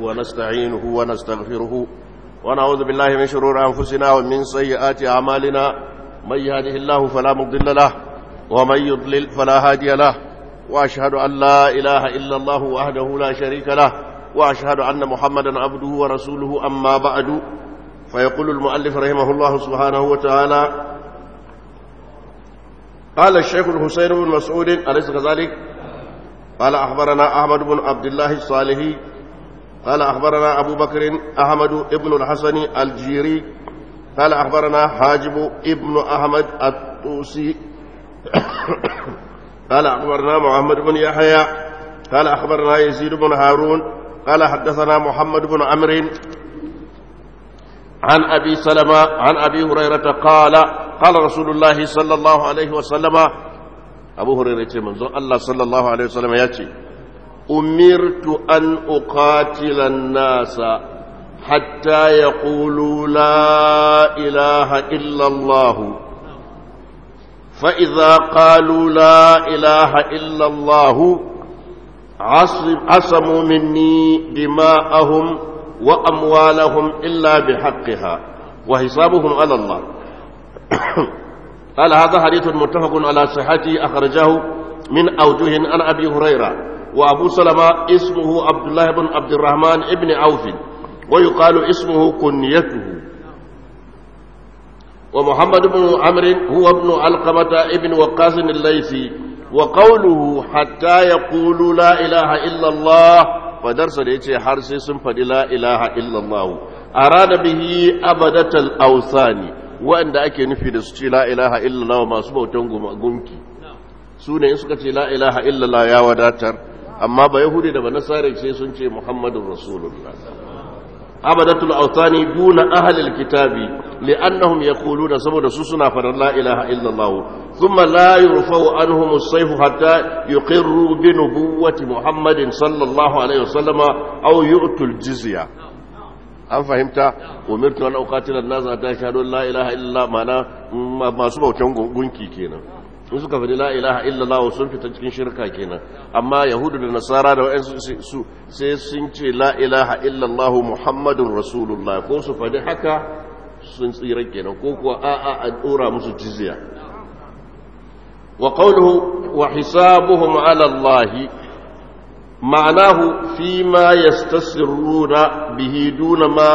ونستعينه ونستغفره ونعوذ بالله من شرور أنفسنا ومن سيئات أعمالنا من يهده الله فلا مضل له ومن يضلل فلا هادي له وأشهد أن لا إله إلا الله وحده لا شريك له وأشهد أن محمدا عبده ورسوله أما بعد فيقول المؤلف رحمه الله سبحانه وتعالى قال الشيخ الحسين بن مسعود أليس كذلك قال أخبرنا أحمد بن عبد الله الصالحي قال أخبرنا أبو بكر أحمد بن الحسن الجيري قال أخبرنا حاجب ابن أحمد الطوسي قال أخبرنا محمد بن يحيى قال أخبرنا يزيد بن هارون قال حدثنا محمد بن عمرو عن أبي سلمة عن أبي هريرة قال قال رسول الله صلى الله عليه وسلم أبو هريرة منظر الله صلى الله عليه وسلم يأتي أمرت أن أقاتل الناس حتى يقولوا لا إله إلا الله فإذا قالوا لا إله إلا الله عصموا مني دماءهم وأموالهم إلا بحقها وحسابهم على الله قال هذا حديث متفق على صحته أخرجه من أوجه عن أبي هريرة وأبو سلمة اسمه عبد الله بن عبد الرحمن ابن عوف ويقال اسمه كنيته ومحمد بن عمرو هو ابن علقمة ابن وقاص الليثي وقوله حتى يقولوا لا إله إلا الله فدرس ليتي حرسي سنفد لا إله إلا الله أراد به أبدة الأوثان وأن أكي نفي دستي لا إله إلا الله ما سبو تنقم أقنكي سوني إسكتي لا إله إلا الله يا وداتر أما بيهودي دبا نصاري سيسنتي محمد رسول الله أبدة الأوثان دون أهل الكتاب لأنهم يقولون سبب سسنا فلا إله إلا الله ثم لا يرفع عنهم السيف حتى يقروا بنبوة محمد صلى الله عليه وسلم أو يؤتوا الجزية an fahimta umirtu an uqatila an-nas hatta yashhadu la ilaha illa mana masu bautan gunki kenan in suka faɗi la ilaha illallah sun fita cikin shirka kenan amma yahudu da nasara da wa'ansu su sai sun ce la ilaha illallah muhammadun rasulullah ko su faɗi haka sun tsira kenan ko kuwa a'a a dora musu jizya wa qawluhu wa hisabuhum ala allah ma'anahu fi ma yastasirruna bihi duna ma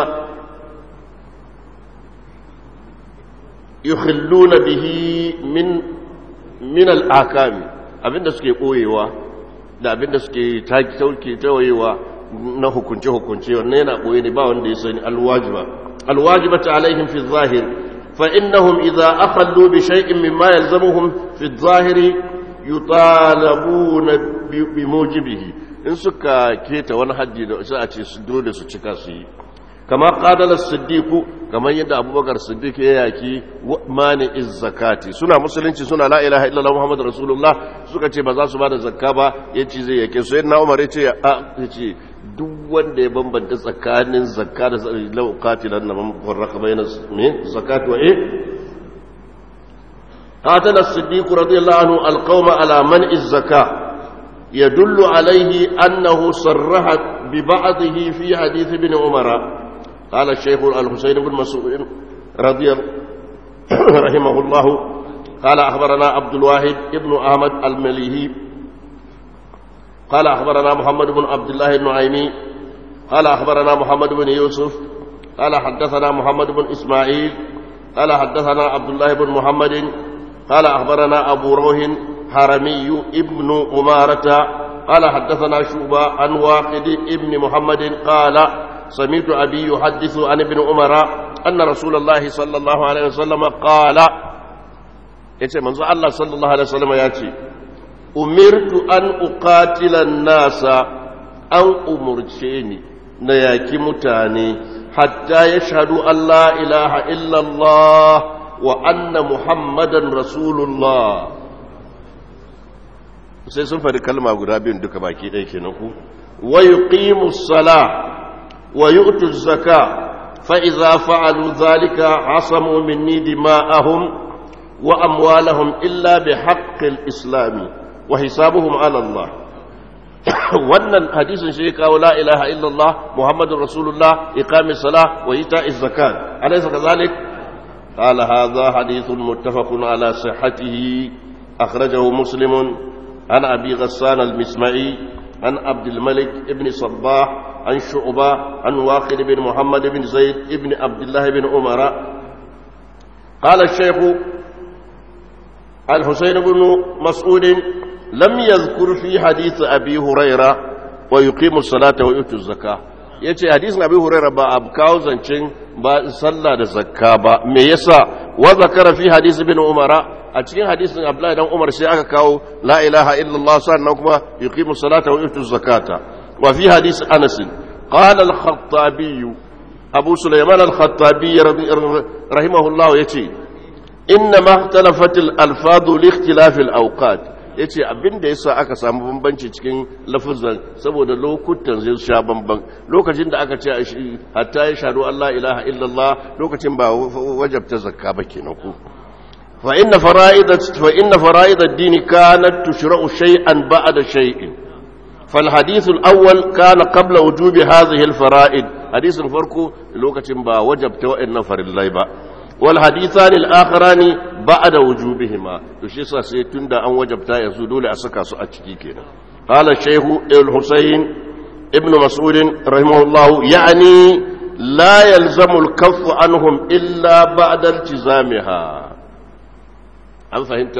yukhilluna bihi min min al'akami abinda suke ɓoyewa da abinda suke tauke tawayewa na hukunce-hukunce wannan yana ɓoye ne ba wanda ya sani alwajiba alwajiba ta alaihim fi zahir fa innahum idza akhallu bi shay'in mimma yalzamuhum fi zahiri yutalabuna bi mujibihi in suka keta wani haddi da sai a ce su dole su cika su yi kama qadala siddiqu kamar yadda abubakar siddiq ya yaki mani iz zakati suna musulunci suna la ilaha illallah muhammadur rasulullah suka ce ba za su bada zakka ba yace zai yake su yadda umar yace a yace duk wanda ya bambanta tsakanin zakka da law qatilan man farraqa bayna me zakati wa eh قاتل الصديق رضي الله عنه القوم على منع الزكاة يدل عليه أنه صرح ببعضه في حديث ابن عمر قال الشيخ الحسين بن مسعود رضي رحمه الله قال أخبرنا عبد الواحد ابن أحمد المليهي قال أخبرنا محمد بن عبد الله النعيمي قال أخبرنا محمد بن يوسف قال حدثنا محمد بن إسماعيل قال حدثنا عبد الله بن محمد قال أخبرنا أبو روح حرمي ابن أمارة قال حدثنا شوبة عن واقد ابن محمد قال سمعت أبي يحدث عن ابن عمر أن رسول الله صلى الله عليه وسلم قال yace manzo Allah sallallahu alaihi wasallam ya ce umirtu an uqatila nasa an umurce ni na yaki mutane hatta yashhadu an la ilaha illa Allah wa anna muhammadan rasulullah sai sun faɗi kalma guda biyun duka baki ɗaya kenan ku wa yuqimus salah ويؤتوا الزكاة فإذا فعلوا ذلك عصموا مني دماءهم وأموالهم إلا بحق الإسلام وحسابهم على الله wannan hadisin shi kawo la ilaha illallah muhammadur rasulullah iqamis salah wa ita'iz zakat alaysa kadhalik qala hadha hadithun muttafaqun ala sihhatihi akhrajahu muslim an abi ghassan al-misma'i an abd al-malik ibn sabbah an shu'ba an waqid ibn muhammad ibn zaid ibn abdullah ibn umara qala الشيخ الحسين بن مسعود لم يذكر في حديث أبي هريرة ويقيم الصلاة ويؤتي الزكاة yace hadisin abi huraira ba a kawo zancen ba sallah da zakka ba me yasa wa zakara fi hadis ibn umara a cikin hadisin abdullahi dan umar sai aka kawo la ilaha illallah sannan kuma yuqimu salata wa yutu zakata wa fi hadis anas qala al-khattabi abu sulaiman al-khattabi rahimahullah yace inna ma ikhtalafat al-alfaz li ikhtilaf al-awqat ya ce abinda ya sa aka samu bambanci cikin lafizan saboda lokutan zai sha bamban lokacin da aka ce hatta ya shaɗu Allah ilaha illallah lokacin ba wajabta zakka ba kenan ku fa inna fara'idat fa inna fara'id ad-din kanat tushra'u shay'an ba'da shay'in fal hadith al-awwal kana qabla wujubi hadhihi al-fara'id hadisin farko lokacin ba wajabta wa'annan farillai ba والحديثان الآخران بعد وجوبهما تشي sai tunda an wajabta yanzu dole a saka su a ciki kenan قال الشيخ الحسين ابن مسعود رحمه الله يعني لا يلزم الكف عنهم إلا بعد التزامها هل فهمت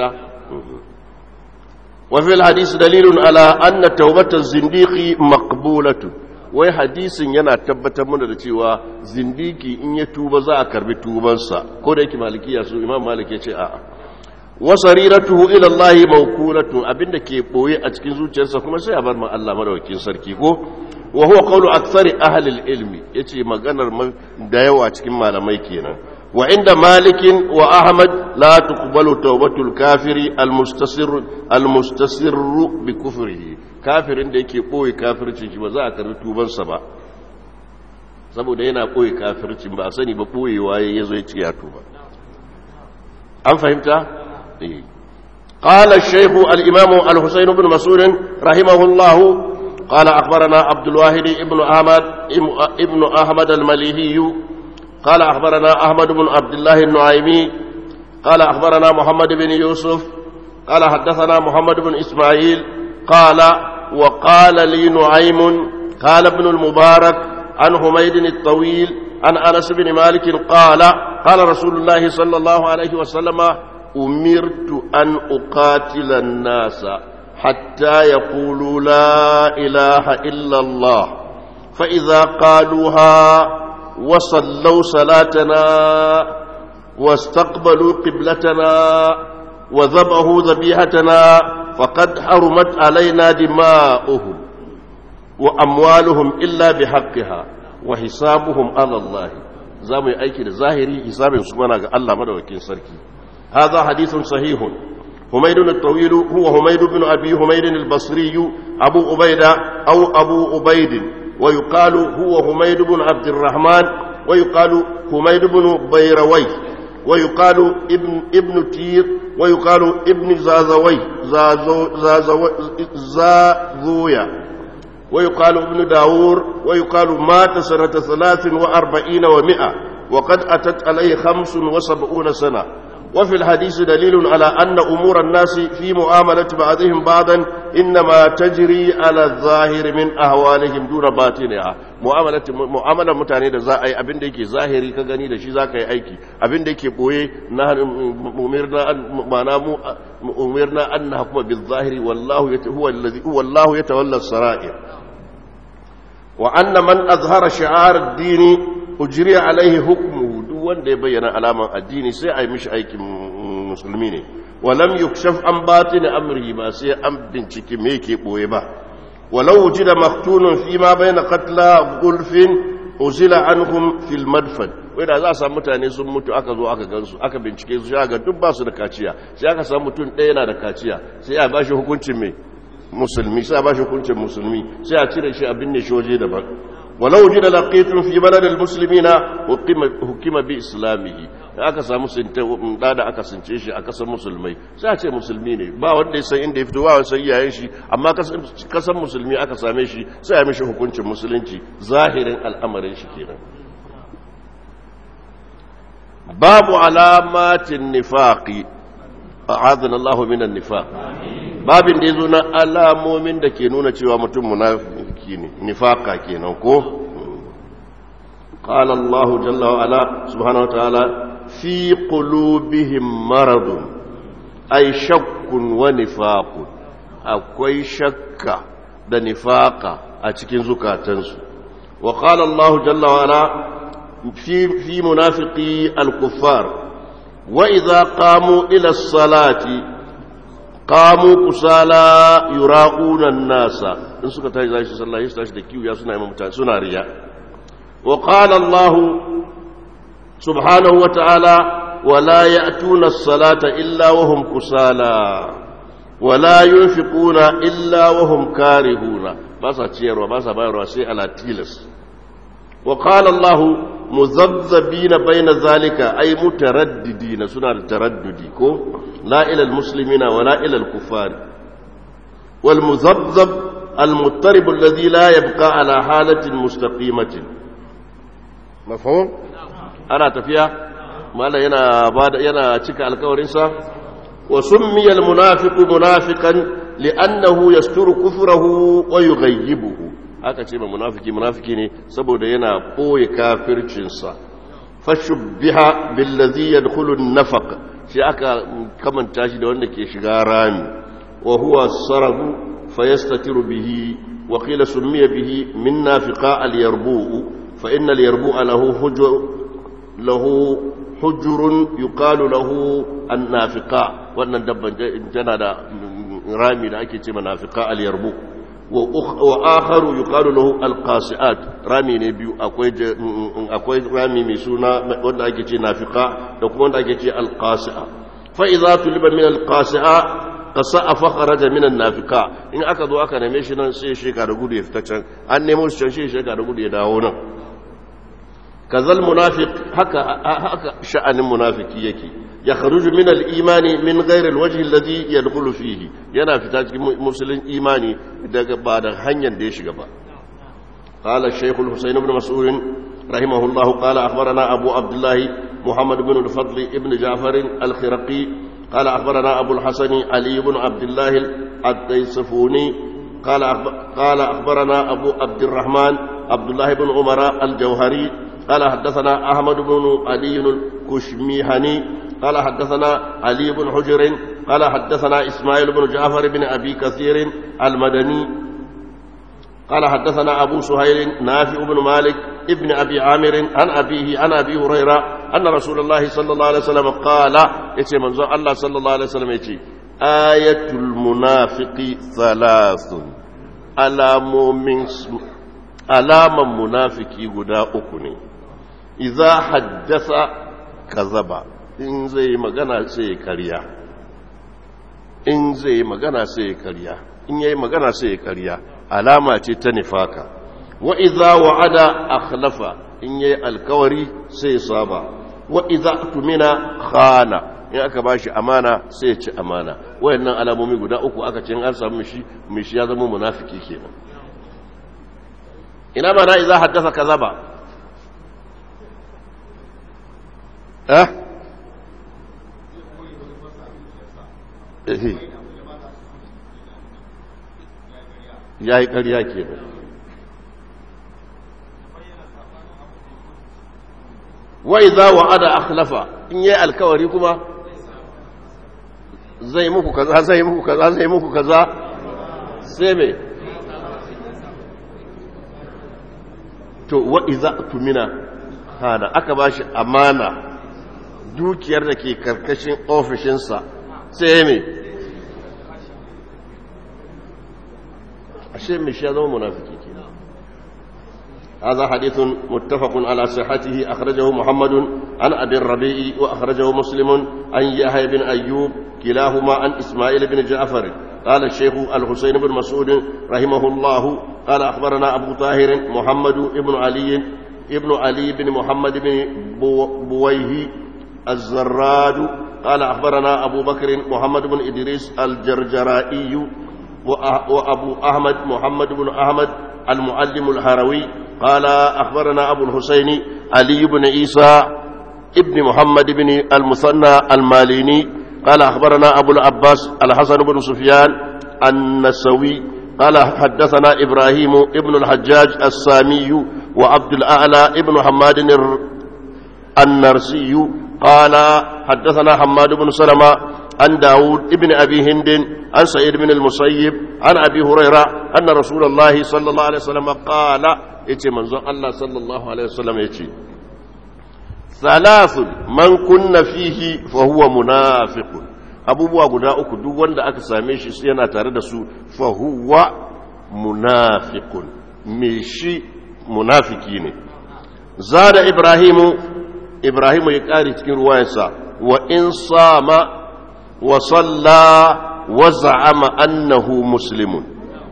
وفي الحديث دليل على أن توبة الزنديق مقبولة wai hadisin yana tabbatar mana da cewa zindiki in ya tuba za a karbi tubansa ko da yake malikiya su imam malik ya ce a'a wa sariratuhu ila Allah mawkulatu abinda ke boye a cikin zuciyarsa kuma sai a bar ma Allah madawakin sarki ko wa huwa qawlu aktsari ahli al-ilmi yace maganar da yawa cikin malamai kenan wa inda malikin wa ahmad la tuqbalu tawbatul kafiri al-mustasir al-mustasir bi kufrihi kafirin da yake ɓoye kafircin shi ba za a karbi tubansa ba saboda yana ɓoye kafircin ba a sani ba ɓoyewa ya zo ya ci ya tuba an fahimta? قال الشيخ الإمام الحسين بن مسعود رحمه الله قال أخبرنا عبد الواحد ابن أحمد ابن أحمد المليهي قال أخبرنا أحمد بن عبد الله النعيمي قال أخبرنا محمد بن يوسف قال حدثنا محمد بن إسماعيل قال وقال لي نعيم قال ابن المبارك عن حميد الطويل عن انس بن مالك قال قال رسول الله صلى الله عليه وسلم امرت ان اقاتل الناس حتى يقولوا لا اله الا الله فاذا قالوها وصلوا صلاتنا واستقبلوا قبلتنا وذبحوا ذبيحتنا فقد حرمت علينا دماؤهم وأموالهم إلا بحقها وحسابهم على الله زامو أيكي ظاهري حساب سبحانه الله مدوكين سركي هذا حديث صحيح حميد الطويل هو حميد بن أبي حميد البصري أبو عبيدة أو أبو عبيد ويقال هو حميد بن عبد الرحمن ويقال حميد بن بيروي ويقال ابن ابن تير ويقال ابن زازوي زازو زازو زازويا ويقال ابن داور ويقال مات سنة ثلاث وأربعين ومئة وقد أتت عليه خمس وسبعون سنة وفي الحديث دليل على أن أمور الناس في معاملة بعضهم بعضا إنما تجري على الظاهر من أهوالهم دون باطنها معاملة معاملة متعني da za a yi abin da yake zahiri ka gani da shi za ka yi aiki abin da yake boye na umirna ma'ana mu umirna an nahkuma bil zahiri wallahu huwa allazi huwa Allah yatawalla as-sara'ir wa anna man azhara shi'ar ad-din ujri alayhi hukmuhu duk wanda ya bayyana alaman addini sai a yi mishi aikin musulmi ne walam yukshaf an batin amri ba sai an bincike me yake boye ba walau wujida maktunun fi ma bayna qatla gulfin uzila anhum fil madfan wai da za a samu mutane sun mutu aka zo aka gansu aka bincike su ga duk ba su da kaciya sai aka samu mutum ɗaya yana da kaciya sai a bashi hukuncin me musulmi sai a bashi hukuncin musulmi sai a cire shi a binne shi waje daban walau jida laqitun fi balad almuslimina hukima hukima bi islamihi aka samu sinta da da aka since shi a kasar musulmai sai a ce musulmi ne ba wanda ya san inda ya fito ba wanda san iyayen shi amma kasar musulmi aka same shi sai ya mishi hukuncin musulunci zahirin al'amarin shi kenan babu alamatin nifaqi a'adana Allah minan nifaq babin da yazo na alamomin da ke nuna cewa mutum munafiki ne nifaqa kenan ko قال الله جل وعلا سبحانه وتعالى في قلوبهم مرض أي شك ونفاق أكوي شك da nifaqa a cikin zukatansu wa qala Allah jalla wa ala fi fi munafiqi al-kuffar wa idha qamu ila as-salati qamu kusala yura'una an-nasa in suka tashi zai sallah su tashi da kiwiya suna yi mutane suna riya wa qala Allah subhanahu wa ta'ala ولا يأتون الصلاة إلا وهم كسالى ولا ينفقون إلا وهم كارهون بس تشير وبس باير وسي على تيلس وقال الله مذبذبين بين ذلك أي مترددين سنة التردد لا إلى المسلمين ولا إلى الكفار والمذبذب المضطرب الذي لا يبقى على حالة مستقيمة مفهوم أنا تفيها mala yana bada yana cika alkawarinsa wa summiya almunafiqu munafiqan li'annahu yasturu kufrahu wa yughayyibuhu aka ce ma munafiki munafiki ne saboda yana boye kafircinsa fashubbiha billazi yadkhulu an-nafaq shi aka kamanta shi da wanda ke shiga rami wa huwa sarahu fayastatiru bihi wa qila summiya bihi min nafiqa al-yarbu fa inna al-yarbu lahu hujur lahu hujurun yuqalu lahu annafiqa wannan dabban tana da rami da ake ce nafiqa al-yarbu wa akharu yuqalu lahu al-qasi'at rami ne biyu akwai akwai rami mai suna wanda ake ce nafiqa da kuma wanda ake ce al-qasi'a fa idza tuliba min al-qasi'a qasa'a fa kharaja min an-nafiqa in aka zo aka neme shi nan sai sheka da gudu ya fita can an nemo shi can sai sheka da gudu ya dawo nan kazal munafiq haka haka sha'anin munafiki yake ya kharuju min al-imani min ghayr al-wajh alladhi yadkhulu fihi yana fita cikin musulun imani daga ba da hanyar da ya shiga ba qala shaykh al-husayn ibn mas'ud rahimahullah qala akhbarana abu abdullah muhammad ibn al-fadl ibn ja'far al-khiraqi qala akhbarana abu al-hasan ali ibn abdullah at-taysafuni قال قال اخبرنا ابو عبد الرحمن عبد الله بن عمر الجوهري قال حدثنا أحمد بن علي الكشميهني قال حدثنا علي بن حجر قال حدثنا إسماعيل بن جعفر بن أبي كثير المدني قال حدثنا أبو سهيل نافع بن مالك ابن أبي عامر عن أبيه عن أبي هريرة أن رسول الله صلى الله عليه وسلم قال يتي منظر الله صلى الله عليه وسلم يتي آية المنافق ثلاث ألام من alaman munafiki guda uku ne iza haddasa kazaba in zai magana sai ya karya in zai magana sai ya karya in yayi magana sai ya karya alama ce ta nifaka wa iza wa'ada akhlafa in yayi alkawari sai ya saba wa iza tumina khana in aka bashi amana sai ya ci amana wayannan alamomi guda uku aka ce in an samu mishi mishi ya zama munafiki kenan ina mana iza haddasa kaza ba eh ya yi ƙarya ke da wai za wa ada akhlafa in yi alkawari kuma zai muku kaza zai muku kaza zai muku kaza sai mai to wa'iza tumina hana aka ba shi amana dukiyar da ke karkashin ofishinsa sai mai ashe mai shi ya zama munafiki ke هذا حديث متفق على صحته أخرجه محمد عن أبي الربيع وأخرجه مسلم عن يحيى بن أيوب كلاهما عن إسماعيل بن جعفر قال الشيخ الحسين بن مسعود رحمه الله قال أخبرنا أبو طاهر محمد بن علي ابن علي بن محمد بن بويه الزراد قال أخبرنا أبو بكر محمد بن إدريس الجرجرائي وأبو أحمد محمد بن أحمد المعلم الهروي قال أخبرنا أبو الحسين علي بن عيسى ابن محمد بن المثنى الماليني قال أخبرنا أبو العباس الحسن بن سفيان النسوي قال حدثنا إبراهيم ابن الحجاج السامي وعبد الأعلى ابن حماد النرسي قال حدثنا حماد بن سلمة عن داود ابن أبي هند عن سعيد بن المسيب عن أبي هريرة أن رسول الله صلى الله عليه وسلم قال يتي منظر الله صلى الله عليه وسلم يتي ثلاث من كن فيه فهو منافق abubuwa guda uku duk wanda aka same shi yana tare da su fahuwa munafiqun me shi munafiki ne zada ibrahimu ibrahimu ya kare cikin ruwayarsa wa in sama wa salla wa za'ama annahu muslimun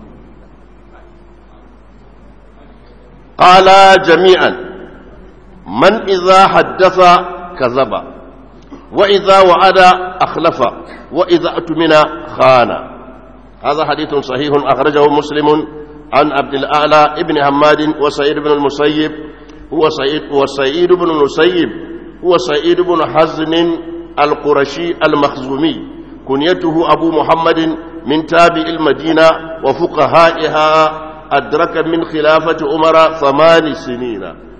qala jami'an man idza haddatha kazaba وإذا وعد أخلف وإذا أتمن خان هذا حديث صحيح أخرجه مسلم عن عبد الأعلى ابن حماد وسعيد بن المسيب هو سعيد وسعيد بن المسيب هو سعيد بن حزن القرشي المخزومي كنيته أبو محمد من تابع المدينة وفقهائها أدرك من خلافة عمر ثمان سنين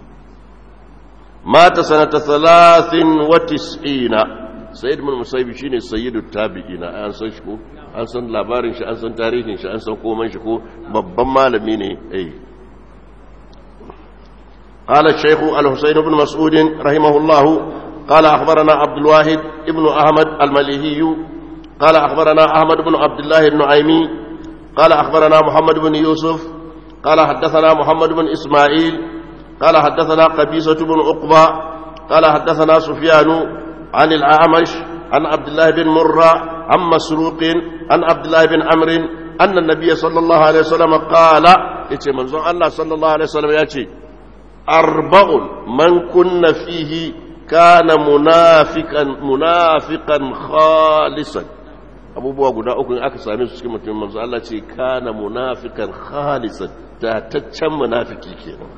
مات سنة ثلاث وتسعين سيد من المسيب شيني سيد التابعين أن san shi ko an san labarin shi an san tarihin shi an san komai shi ko babban malami ne eh قال الشيخ الحسين بن مسعود رحمه الله قال أخبرنا عبد الواحد ابن أحمد المليهي قال أخبرنا أحمد بن عبد الله النعيمي قال أخبرنا محمد بن يوسف قال حدثنا محمد بن إسماعيل قال حدثنا قبيصة بن عقبة قال حدثنا سفيان عن الأعمش عن عبد الله بن مرة عن مسروق عن عبد الله بن عمرو أن النبي صلى الله عليه وسلم قال يتي منظر الله صلى الله عليه وسلم يأتي أربع من كن فيه كان منافقا منافقا خالصا abubuwa guda uku in aka same su cikin mutum manzo Allah ce kana munafikan khalisan tataccen munafiki kenan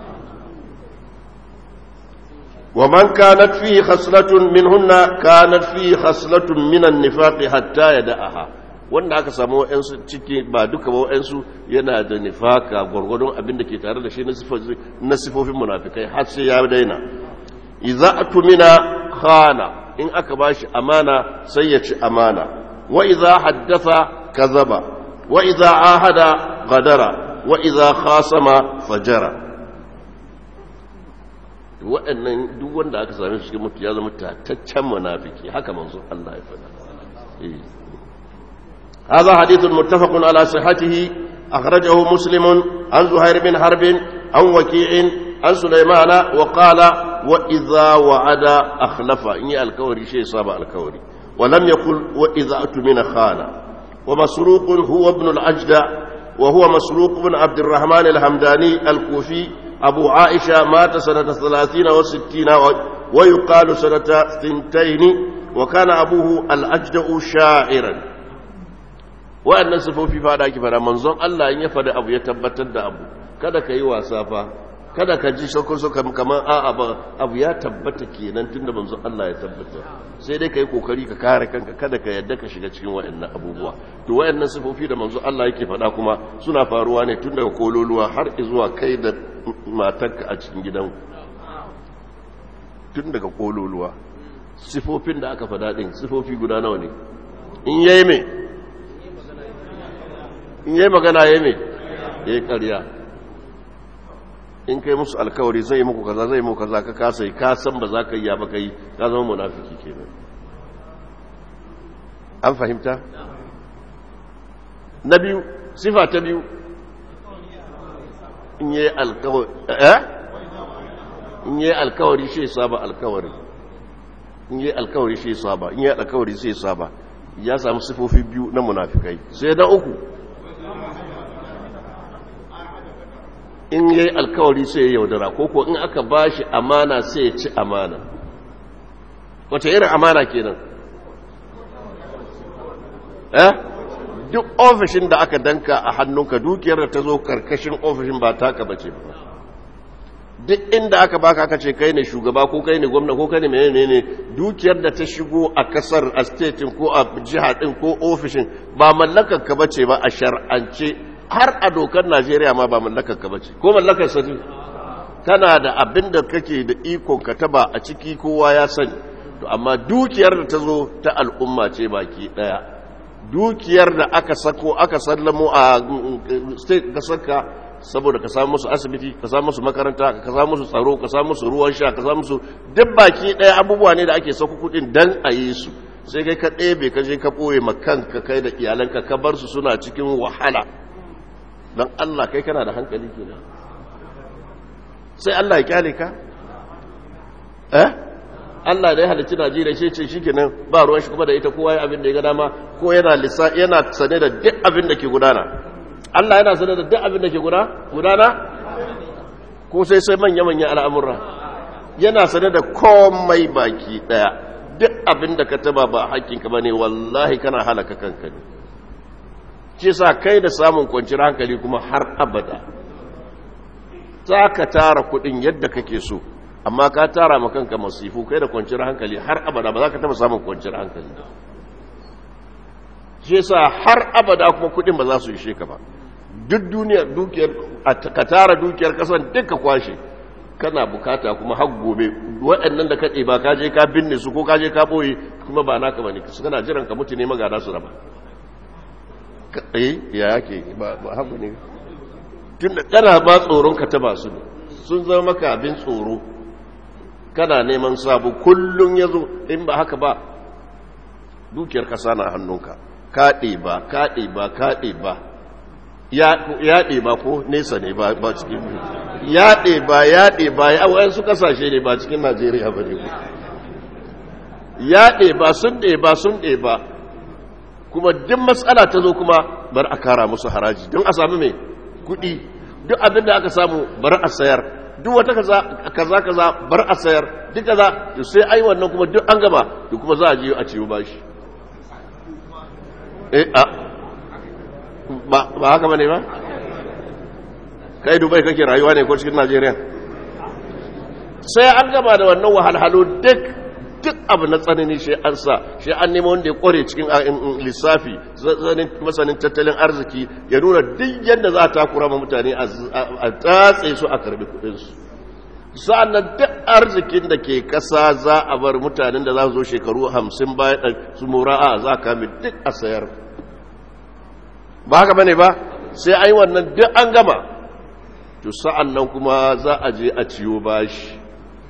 ومن كانت فيه خصلة منهن كانت فيه خصلة من النفاق حتى يدعها wanda aka samu wa'yansu ciki ba duka ba wa'yansu yana da nifaka gwargwadon abin da ke tare da shi na sifofin munafikai har sai ya daina iza atumina khana in aka bashi amana sai ya ci amana wa iza haddatha kazaba wa iza ahada gadara wa iza khasama fajara waɗannan duk wanda aka same shi cikin mutu ya zama tataccen munafiki haka manzo Allah ya faɗa هذا حديث متفق على صحته أخرجه مسلم عن زهير بن حرب عن وكيع عن سليمان وقال وإذا وعد أخلف إني الكوري شيء صاب الكوري ولم يقل وإذا أتمن خان ومسروق هو ابن العجدة وهو مسروق بن عبد الرحمن الحمداني الكوفي أبو عائشة مات سنة ثلاثين وستين ويقال سنة ثنتين وكان أبوه الأجدأ شاعرا wa'annan sifofi fada ki fara manzon Allah in ya fada abu ya tabbatar da abu kada ka yi wasa fa kada ka ji shakku suka kamar a'a ba abu ya tabbata kenan tunda manzon Allah ya tabbata sai dai ka yi kokari ka kare kanka kada ka yadda ka shiga cikin wa'annan abubuwa to wa'annan sifofi da manzon Allah yake fada kuma suna faruwa ne tun daga kololuwa har zuwa kai da matarka a cikin gidan tun daga kololuwa sifofin da aka fada din sifofi guda nawa ne in yayi mai in yi magana ya mai ya yi ƙarya in kai musu alkawari zai muku kaza zai muku kaza ka kasa yi ka san ba za ka yi ya baka yi ka zama munafiki kenan an fahimta na biyu sifa ta biyu in yi alkawari eh in yi alkawari shi saba alkawari in yi alkawari shi saba in yi alkawari sai saba ya samu sifofi biyu na munafikai sai na uku in yi alkawari sai ya yaudara ko ko in aka bashi amana sai ya ci amana wace irin amana kenan eh duk ofishin da aka danka a hannunka dukiyar da ta zo karkashin ofishin ba taka bace ba duk inda aka baka aka ce kai ne shugaba ko kai ne gwamna ko kai ne menene ne dukiyar da ta shigo a kasar a statin ko a jiha din ko ofishin ba mallakar ka bace ba a shar'ance har a dokar Najeriya ma ba mallakar ka bace ko mallakar sa kana da abin da kake da ikon ka taba a ciki kowa ya sani to amma dukiyar da ta zo ta al'umma ce baki daya dukiyar da aka sako aka sallamo a state ka saka saboda ka samu musu asibiti ka samu musu makaranta ka samu musu tsaro ka samu musu ruwan sha ka samu musu duk baki daya abubuwa ne da ake sako kudin dan a yi su sai kai ka ɗebe ka je ka ɓoye ma kanka kai da iyalanka ka bar su suna cikin wahala don Allah kai kana da hankali kenan sai Allah ya kyale ka eh Allah da ya halicci Najeriya shi ce shikenan ba ruwan shi kuma da ita kowa ya abin da ya ga dama ko yana lissa yana sane da duk abin da ke gudana Allah yana sane da duk abin da ke gudana ko sai sai manya manya al'amura yana sane da komai baki daya duk abin da ka taba ba hakkinka bane wallahi kana halaka kanka ne shi sa kai da samun kwanciyar hankali kuma har abada za ka tara kudin yadda kake so amma ka tara makanka masifu kai da kwanciyar hankali har abada ba za ka taba samun kwanciyar hankali shi sa har abada kuma kudin ba za su ishe ka ba duk duniyar dukiyar ka tara dukiyar kasan duka kwashe kana bukata kuma har gobe waɗannan da kaɗe ba ka je ka binne su ko ka je ka ɓoye kuma ba naka ba ne su kana jiran ka mutu ne magana su raba eh ya yake ba haku ne tun da kana ba tsoron ka taba su ne sun zama maka abin tsoro kana neman sabu kullum ya zo in ba haka ba dukiyar kasa na hannunka kaɗe ba kaɗe ba kaɗe ba yaɗe ba ko nesa ne ba cikin yaɗe ba yaɗe ba ya wayansu kasashe ne ba cikin najeriya ba ne yaɗe ba sun ɗe ba sun ɗe ba kuma duk matsala ta zo kuma bar a kara musu haraji don a sami mai kudi duk abin da aka samu bar a sayar duk wata kaza kaza bar a sayar duk kaza to sai ai wannan kuma duk an gaba to kuma za a je a ciwo bashi eh a ba ba haka bane ba kai dubai kake rayuwa ne ko cikin najeriya sai an gaba da wannan wahalhalu duk duk abu na tsanani shi an sa shi an nema wanda ya kware cikin lissafi masanin tattalin arziki ya nuna duk yadda za a takura ma mutane a tatse su a karbi kudinsu sa'annan duk arzikin da ke kasa za a bar mutanen da za su zo shekaru hamsin bayan su mura'a za a kame duk a sayar ba haka bane ba sai ai wannan duk an gama to sa'annan kuma za a je a ciyo bashi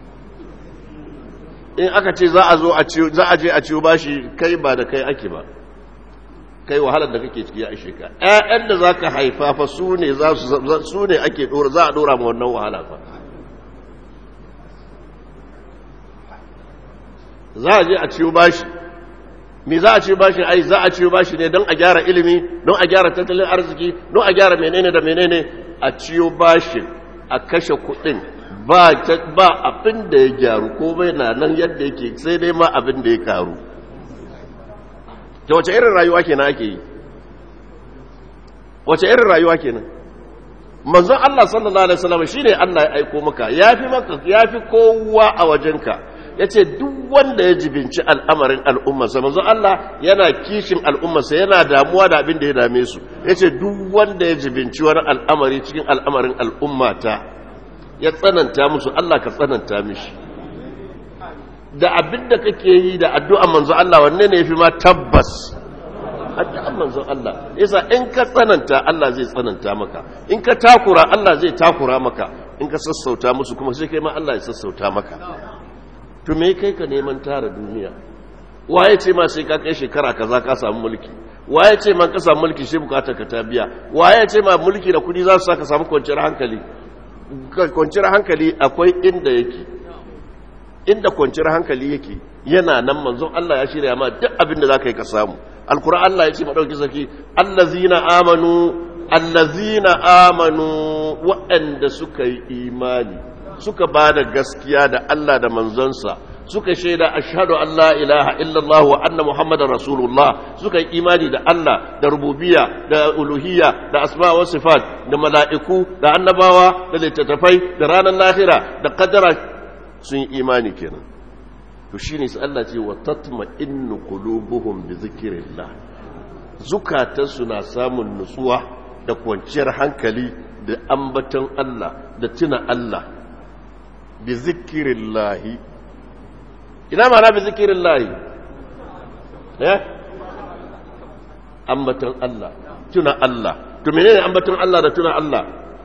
in aka ce za a zo a ciyo za a je a ciyo bashi kai ba da kai ake ba kai wahalar da kake ciki ya ishe ka ƴaƴan da zaka haifa fa su ne za su su ne ake dora za a dora ma wannan wahala fa za a je a ciyo bashi me za a ciyo bashi ai za a ciyo bashi ne don a gyara ilimi don a gyara tattalin arziki don a gyara menene da menene a ciyo bashi a kashe kuɗin ba abin da ya gyaru ko bai na nan yadda yake sai dai ma abin da ya karu ta wace irin rayuwa kenan ake yi wace irin rayuwa kenan manzon Allah sallallahu alaihi wasallam shine Allah ya aiko maka yafi maka yafi kowa a wajenka yace duk wanda ya jibinci al'amarin al'ummarsa manzon Allah yana kishin al'ummarsa yana damuwa da abin da ya dame su yace duk wanda ya jibinci wani al'amari cikin al'amarin al'ummata ya tsananta musu Allah ka tsananta mishi da abin da kake yi da addu'an manzo Allah wanne ne yafi ma tabbas addu'an manzo Allah yasa in ka tsananta Allah zai tsananta maka in ka takura Allah zai takura maka in ka sassauta musu kuma sai kai ma Allah ya sassauta maka to me kai ka neman tara duniya waye ce ma sai ka kai shekara kaza ka samu mulki waye ce man ka samu mulki shi bukatar ka ta biya waye ce ma mulki da kudi za su saka samu kwanciyar hankali kwanciyar hankali akwai inda yake inda kwanciyar hankali yake yana nan manzon Allah ya shirya ma duk abin da za ka yi ka samu alkur'an Allah ya ce maɗauki saki allazina amanu allazina amanu waɗanda suka yi imani suka ba da gaskiya da Allah da manzonsa suka shaida ashhadu an la ilaha illallah wa anna muhammadar rasulullah suka yi imani da Allah da rububiyya da uluhiyya da asma wa sifat da mala'iku da annabawa da littattafai da ranar lahira da kadara sun yi imani kenan to shine sai Allah ce wa tatma'innu qulubuhum bi zikrillah zukatansu na samun nutsuwa da kwanciyar hankali da ambaton Allah da tuna Allah bi zikrillahi ina mana bi zikrillahi eh ambaton Allah tuna Allah to menene ambaton Allah da tuna Allah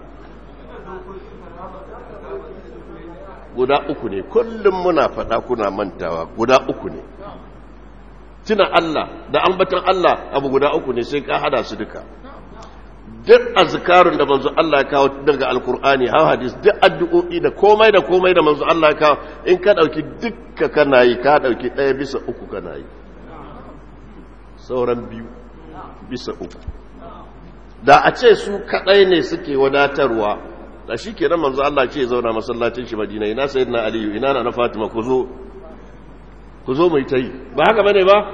guda uku ne kullum muna faɗa kuna mantawa guda uku ne tuna Allah da ambaton Allah abu guda uku ne sai ka hada su duka duk azkarun da manzo Allah ya kawo daga alkur'ani ha hadis duk addu'o'i da komai da komai da manzo Allah ya kawo in ka dauki dukka kana yi ka dauki ɗaya bisa uku kana yi sauran biyu bisa uku da a ce su kadai ne suke wadatarwa da shi ke nan manzo Allah ce zauna masallacin shi Madina ina sayyidina Aliyu ina na Fatima ku zo ku zo mu yi tayi ba haka bane ba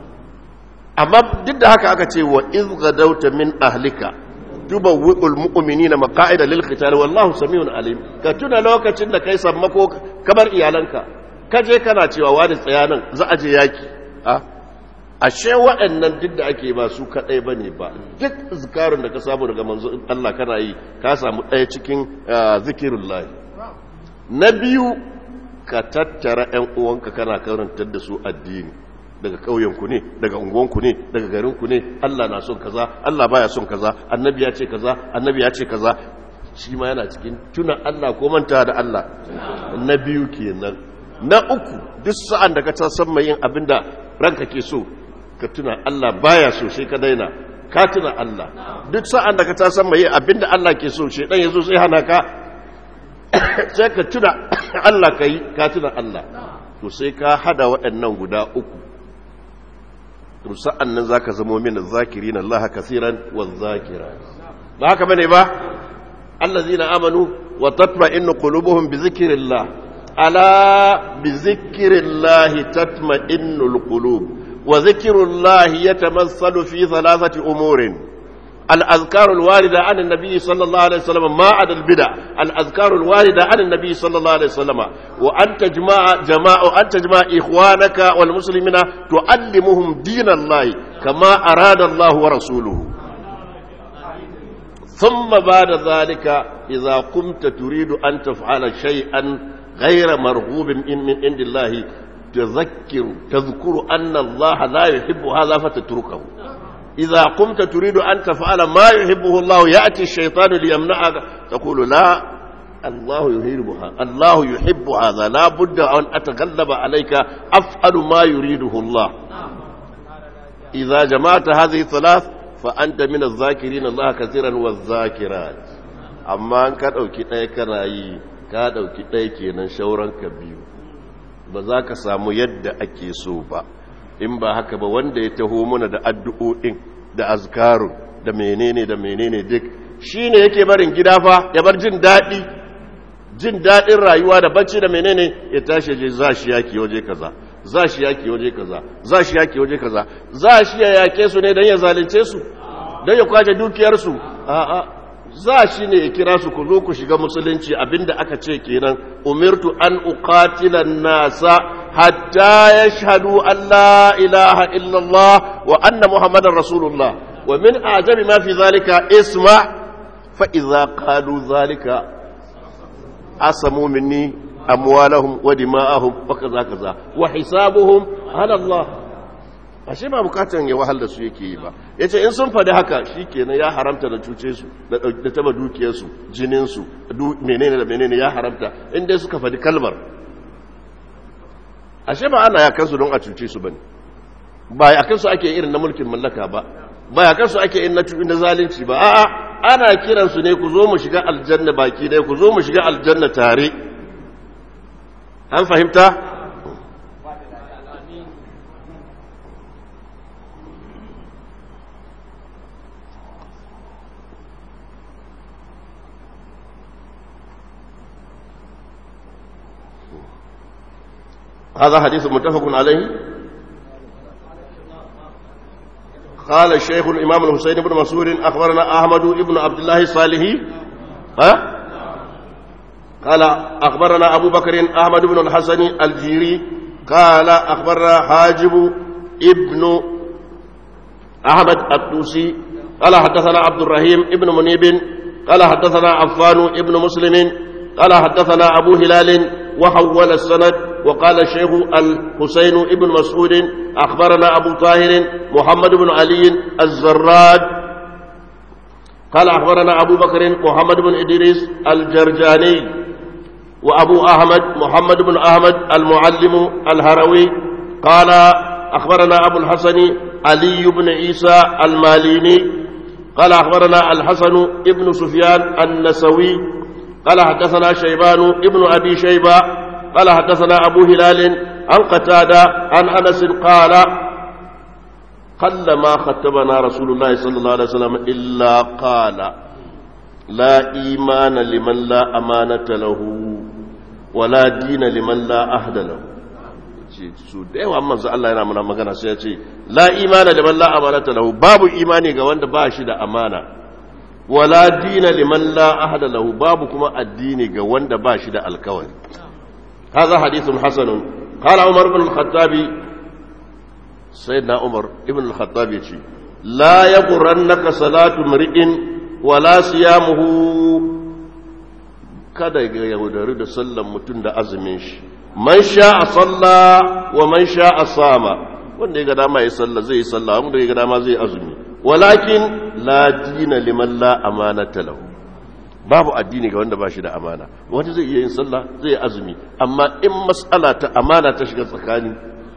amma duk da haka aka ce wa iz gadawta min ahlika tubawwi'ul mu'minina maqa'ida lil qital wallahu samiun alim ka tuna lokacin da kai sammako kamar iyalanka ka je kana cewa wani tsayanan za a je yaki a ashe waɗannan duk da ake ba su kaɗai ba ne ba duk zikarin da ka samu daga manzo Allah kana yi ka samu ɗaya cikin zikirin lahi na biyu ka tattara ‘yan uwanka kana karantar da su addini daga ƙauyenku ne daga unguwanku ne daga garinku ne Allah na son kaza Allah baya son kaza annabi ya ce kaza annabi ya ce kaza shi ma yana cikin tuna Allah ko manta da Allah na biyu kenan na uku duk sa'an da ka ta san mai yin abinda ranka ke so ka tuna Allah baya so sai ka daina ka tuna Allah duk sa'an da ka ta san mai abinda Allah ke so shedan yazo sai hana ka sai ka tuna Allah kai ka tuna Allah to sai ka hada waɗannan guda uku to sa'an nan zaka zamo min zakirin Allah kaseeran waz zakirat ba haka bane ba allazina amanu wa tatma'innu qulubuhum bi zikrillah ala bi zikrillah tatma'innul qulub وذكر الله يتمثل في ثلاثة أمور الأذكار الواردة عن النبي صلى الله عليه وسلم ما عدا البدع الأذكار الواردة عن النبي صلى الله عليه وسلم وأن تجمع جماع أن تجمع إخوانك والمسلمين تعلمهم دين الله كما أراد الله ورسوله ثم بعد ذلك إذا قمت تريد أن تفعل شيئا غير مرغوب من عند الله تذكر تذكر أن الله لا يحب هذا فتتركه إذا قمت تريد أن تفعل ما يحبه الله يأتي الشيطان ليمنعك تقول لا الله يحبها الله يحب هذا لا بد أن أتغلب عليك أفعل ما يريده الله إذا جمعت هذه الثلاث فأنت من الذاكرين الله كثيرا والذاكرات أما أن كان أوكي تأكراي كان أوكي تأكينا شورا كبير ba za ka samu yadda ake so ba in ba haka ba wanda ya taho mana da addu'o'in da azkarun da menene da menene duk shi ne yake barin gida fa ya bar jin daɗi jin daɗin rayuwa da bacci da menene ya tashi je za shi yaki waje kaza za shi yaki waje kaza za shi yaki waje kaza za shi ya yake su ne don ya zalunce su don ya kwace dukiyarsu a'a za shi ne ya kira su ku zo ku shiga musulunci abinda aka ce kenan umirtu an uqatila nasa hatta yashhadu an la ilaha illallah wa anna muhammadar rasulullah wa min ajabi ma fi zalika isma fa idza qalu zalika asamu minni amwalahum wa dima'ahum wa kaza kaza wa hisabuhum ala Allah ashe ba bukatan ya wahal da su yake yi ba yace in sun faɗi haka shikenan ya haramta da cuce su da taba dukiyar su jinin su menene da menene ya haramta in dai suka faɗi kalmar ashe ba ana ya kansu don a cuce su bane ba a kansu ake irin na mulkin mallaka ba ba a kansu ake irin na zalunci ba a'a ana kiransu ne ku zo mu shiga aljanna baki dai ku zo mu shiga aljanna tare an fahimta هذا حديث متفق عليه قال الشيخ الإمام الحسين بن مسعود أخبرنا أحمد بن عبد الله الصالحي ها قال أخبرنا أبو بكر أحمد بن الحسن الجيري قال أخبرنا حاجب ابن أحمد الطوسي قال حدثنا عبد الرحيم ابن منيب قال حدثنا عفان ابن مسلم قال حدثنا أبو هلال وحول السند وقال الشيخ الحسين ابن مسعود أخبرنا أبو طاهر محمد بن علي الزراد قال أخبرنا أبو بكر محمد بن إدريس الجرجاني وأبو أحمد محمد بن أحمد المعلم الهروي قال أخبرنا أبو الحسن علي بن عيسى الماليني قال أخبرنا الحسن ابن سفيان النسوي قال حدثنا شيبان ابن أبي شيبة قال حدثنا أبو هلال عن قتادة عن أنس قال قل ما ختمنا رسول الله صلى الله عليه وسلم إلا قال لا إيمان لمن لا أمانة له ولا دين لمن لا أهد له su da yawa manzo Allah yana muna magana sai ya ce la imana liman la amanata lahu babu imani ga wanda ba shi da amana wala dina liman la ahada lahu babu kuma addini ga wanda ba shi da alkawari هذا حديث حسن قال عمر بن الخطاب سيدنا عمر ابن الخطاب يجي لا يغرنك صلاة امرئ ولا صيامه kada ya yaudari da sallan mutum da azumin shi man sha a salla wa man sha a sama wanda ya ga dama ya salla zai yi salla wanda ya ga dama zai azumi walakin la dina liman la amanata lahu babu addini ga wanda ba shi da amana wani zai iya yin sallah zai yi azumi amma in matsala ta amana ta shiga tsakani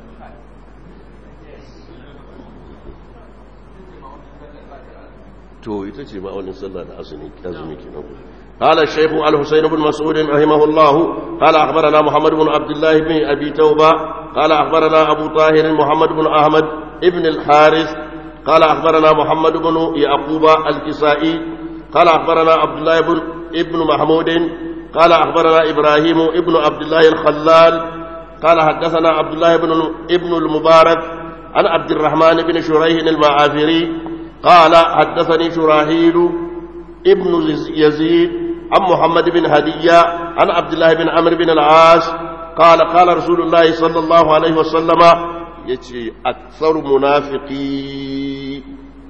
to ita ce ma'aunin sallah da azumi azumi kenan قال الشيخ الحسين بن مسعود رحمه الله قال أخبرنا محمد بن عبد الله بن أبي توبة قال أخبرنا أبو طاهر محمد بن أحمد ابن الحارث قال أخبرنا محمد بن يعقوب الكسائي قال أخبرنا عبد الله بن ابن محمود قال أخبرنا إبراهيم ابن عبد الله الخلال قال حدثنا عبد الله بن ابن المبارك عن عبد الرحمن بن شريح المعافري قال حدثني شراحيل ابن يزيد عن محمد بن هدية عن عبد الله بن عمرو بن العاص قال قال رسول الله صلى الله عليه وسلم يتي أكثر منافقي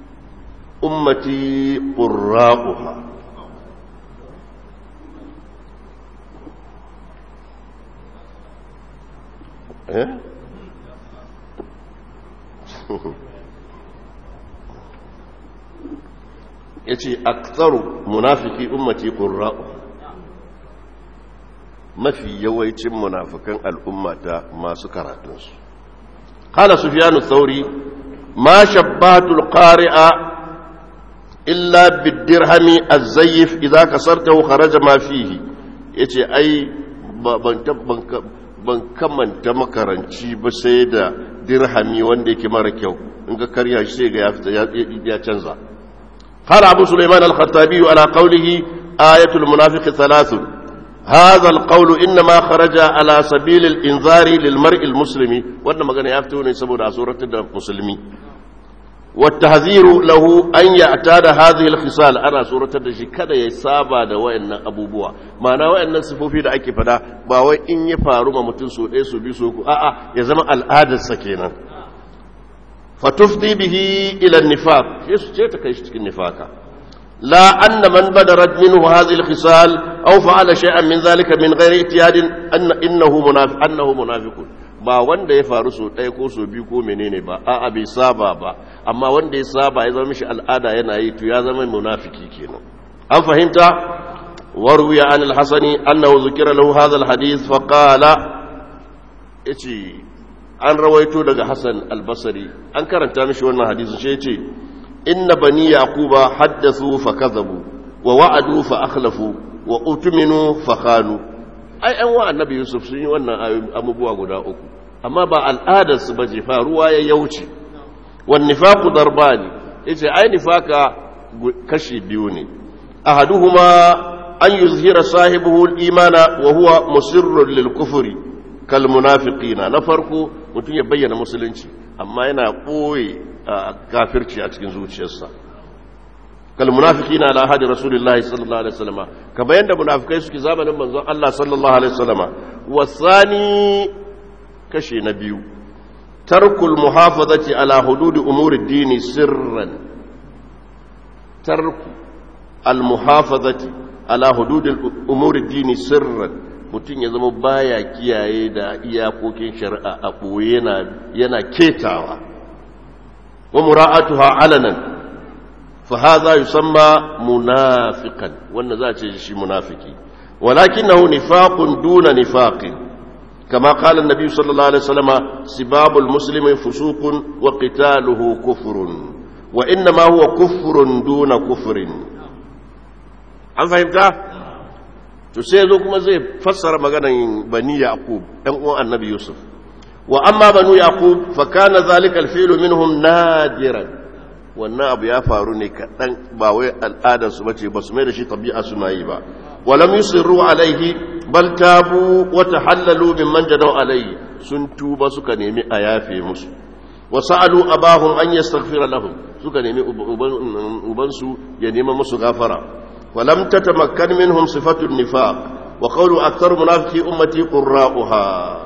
أمتي قراؤها إيه؟ yace aktsaru munafiki ummati qurra'u mafi yawancin munafikan al'ummata masu karatunsu qala sufyan ath-thauri ma shabbatu al-qari'a illa bid-dirhami az-zayyif idza kasartahu kharaja ma fihi yace ai ban kamanta makaranci ba sai da dirhami wanda yake mara kyau in ga karya shi sai ga ya fita ya canza قال أبو سليمان الخطابي على قوله آية المنافق ثلاث هذا القول إنما خرج على سبيل الإنذار للمرء المسلم وإنما كان يفتون يسمون سورة المسلمين والتهذير له أن يعتاد هذه الخصال أنا سورة الدشي كذا يسابا da wayannan abubuwa ma'ana wayannan sifofi da ake fada ba wai in ya faru ma mutum so ɗaya so biyu so ku a'a ya zama al'adarsa kenan fatufdi bihi ila nifaq sai su ce ta kai shi cikin nifaka la anna man badarat minhu hadhihi al-khisal aw fa'ala shay'an min dhalika min ghairi ihtiyadin anna innahu munafiq annahu munafiqun ba wanda ya faru so ɗaya ko so biyu ko menene ba a'a bai saba ba amma wanda ya saba ya zama mishi al'ada yana yi to ya zama munafiki kenan an fahimta warwiya an al-hasani annahu zukira lahu hadha al-hadith fa qala yace an rawaito daga Hassan al-Basri an karanta mishi wannan hadisin shi yace inna bani yaquba haddathu fa kadhabu wa wa'adu fa akhlafu wa utminu fa khanu ai an wa annabi Yusuf sun yi wannan abubuwa guda uku amma ba al'adar su baje faruwa ya yauce wan nifaqu darbani yace ai nifaka kashi biyu ne ahaduhuma an yuzhira sahibuhu al-imana wa huwa musirrun lil kufri kal munafiqina na farko mutum ya bayyana musulunci amma yana ɓoye kafirci a cikin zuciyarsa kal munafiqina ala hadi rasulillahi sallallahu alaihi wasallam kamar yanda munafikai suke zamanin manzon Allah sallallahu alaihi wasallam wasani kashi na biyu tarkul muhafazati ala hudud umuri dini sirran tarku al muhafazati ala hudud umuri dini sirran mutum ya zama baya kiyaye da iyakokin shari'a a ɓoye yana ketawa wa mura'atuha alanan fa hadha yusamma munafiqan wannan za a ce shi munafiki walakinahu nifaqun duna nifaqin kama qala an-nabi sallallahu alaihi wasallam sibabul muslimi fusuqun wa qitaluhu kufrun wa inma huwa kufrun duna kufrin an fahimta to sai zo kuma zai fassara maganan bani yaqub ɗan uwan annabi yusuf wa amma banu yaqub fa kana zalika alfi'lu minhum nadiran wannan abu ya faru ne kaɗan ba wai al'adar su bace ba su mai da shi tabi'a suna yi ba wa lam yusirru alaihi bal tabu wa tahallalu mimman jadaw alaihi sun tuba suka nemi a yafe musu wa sa'alu abahum an yastaghfira lahum suka nemi ubansu ya nema musu gafara ولم تتمكن منهم صفة النفاق وقول أكثر منافقي أمتي قراؤها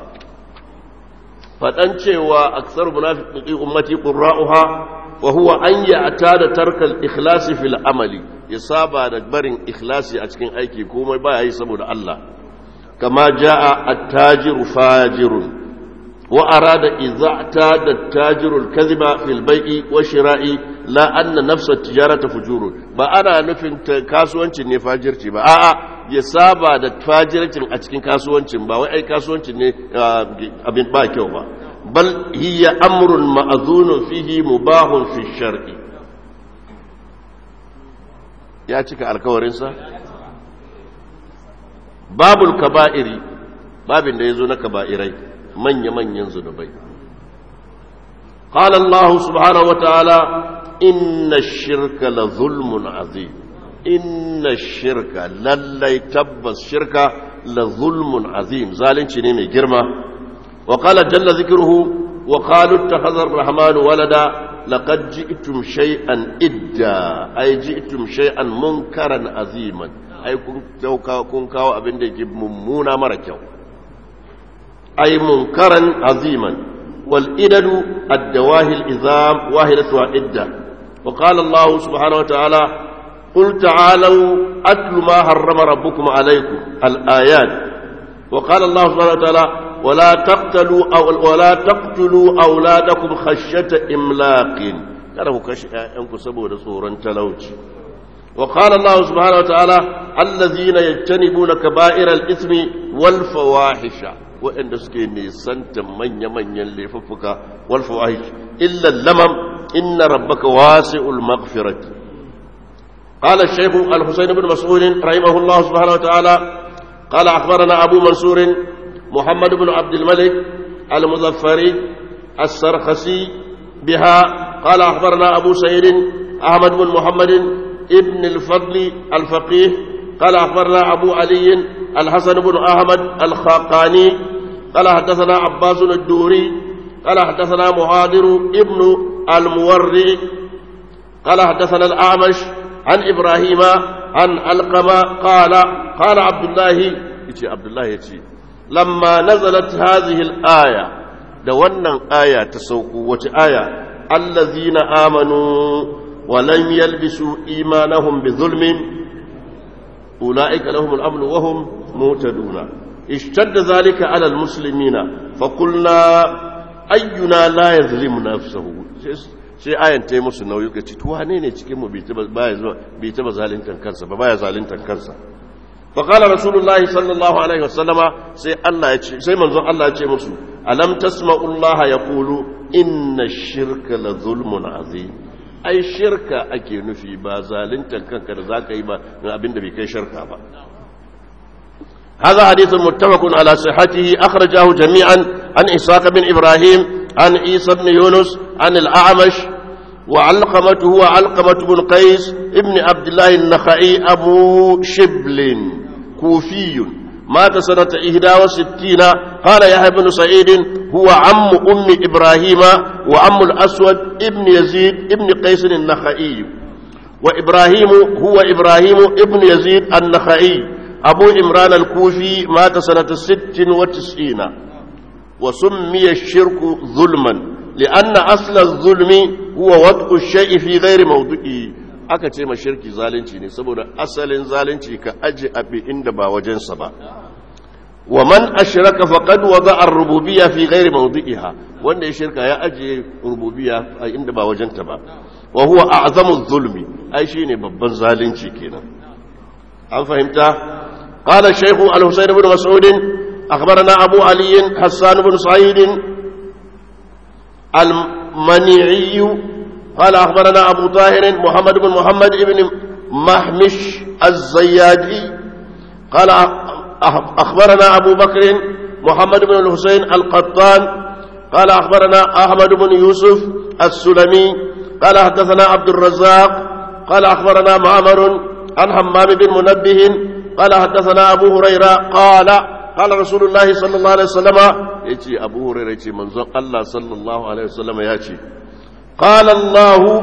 فتنشي وأكثر منافقي أمتي قراؤها وهو أن يعتاد ترك الإخلاص في العمل يصاب دبر إخلاصي أتكين أيكي كوما با يسمو الله كما جاء التاجر فاجر وأراد إذا اعتاد التاجر الكذب في البيع والشراء لا أن نفس التجارة فجور ba ana nufin kasuwancin ne fajirci ba a'a ya saba da fajircin a cikin kasuwancin ba wai ai kasuwancin ne abin ba kyau ba bal hiya amrun ma'zunun fihi mubahun fi shar'i ya cika alkawarinsa babul kaba'iri babin da yazo na kaba'irai manya-manyan zunubai قال الله سبحانه وتعالى إن الشرك لظلم عظيم إن الشرك للي تبس شرك لظلم عظيم ظالم شنيمي جرمة وقال جل ذكره وقالوا اتخذ الرحمن ولدا لقد جئتم شيئا إدا أي جئتم شيئا منكرا عظيما أي كن كاو أبن دي ممونا مركو أي منكرا عظيما والإدد الدواهي الإذام واحدة إدة وقال الله سبحانه وتعالى قل تعالوا أتل ما حرم ربكم عليكم الآيات وقال الله سبحانه وتعالى ولا تقتلوا أو ولا تقتلوا أولادكم خشية إملاق kada ku kashe ‘ya'yanku saboda tsoron talauci. wa qala Allah subhanahu wa ta'ala allazina yajtanibuna kaba'iral ismi wal fawahisha waɗanda suke nisanta manya-manyan laifuffuka wal fawahish illa lamam inna rabbaka wasi'ul maghfirati قال الشيخ الحسين بن مسعود رحمه الله سبحانه وتعالى قال أخبرنا أبو منصور محمد بن عبد الملك المظفري السرخسي بها قال أخبرنا أبو سعيد أحمد بن محمد ابن الفضل الفقيه قال أخبرنا أبو علي الحسن بن أحمد الخاقاني قال حدثنا عباس الدوري قال حدثنا مهادر ابن الموري قال حدثنا الأعمش عن إبراهيم عن علقمة قال قال عبد الله يتي عبد الله يتي لما نزلت هذه الآية دوانا آية تسوق وآية الذين آمنوا ولم يلبسوا إيمانهم بظلم أولئك لهم الأمن وهم مهتدون اشتد ذلك على المسلمين فقلنا أينا لا يظلم نفسه sai ayan ta yi musu nauyi ka ci tuwa ne ne cikin mu bai taba zalintan kansa ba baya zalintan kansa fa qala rasulullah sallallahu alaihi wasallama sai Allah ya ce sai manzon Allah ya ce musu alam tasma'u Allah yaqulu inna ash-shirka la zulmun azim ai shirka ake nufi ba zalunta kanka da zaka yi ba abinda bai kai shirka ba هذا حديث متفق على صحته أخرجه جميعا عن إسحاق بن إبراهيم عن عيسى بن يونس عن الأعمش وعلقمة هو علقمة بن قيس ابن عبد الله النخعي أبو شبل كوفي مات سنة إهدى وستين قال يحيى بن سعيد هو عم أم إبراهيم وعم الأسود ابن يزيد ابن قيس النخعي وإبراهيم هو إبراهيم ابن يزيد النخعي أبو إمران الكوفي مات سنة ست وتسعين وسمي الشرك ظلما لأن أصل الظلم هو وضع الشيء في غير موضعه aka ce ma shirki zalunci ne saboda asalin zalunci ka aji abi inda ba wajensa ba wa man ashraka faqad wada'a ar-rububiyya fi ghairi mawdi'iha wanda ya shirka ya aje rububiyya a inda ba wajenta ba wa huwa a'zamu zulmi ai shine babban zalunci kenan an fahimta قال الشيخ الحسين بن مسعود أخبرنا أبو علي حسان بن سعيد المنيعي قال أخبرنا أبو طاهر محمد بن محمد بن محمش الزيادي قال أخبرنا أبو بكر محمد بن الحسين القطان قال أخبرنا أحمد بن يوسف السلمي قال حدثنا عبد الرزاق قال أخبرنا معمر عن حمام بن منبه قال حدثنا أبو هريرة قال قال رسول الله صلى الله عليه وسلم يجي أبو هريرة يجي منظر الله صلى الله عليه وسلم يجي قال الله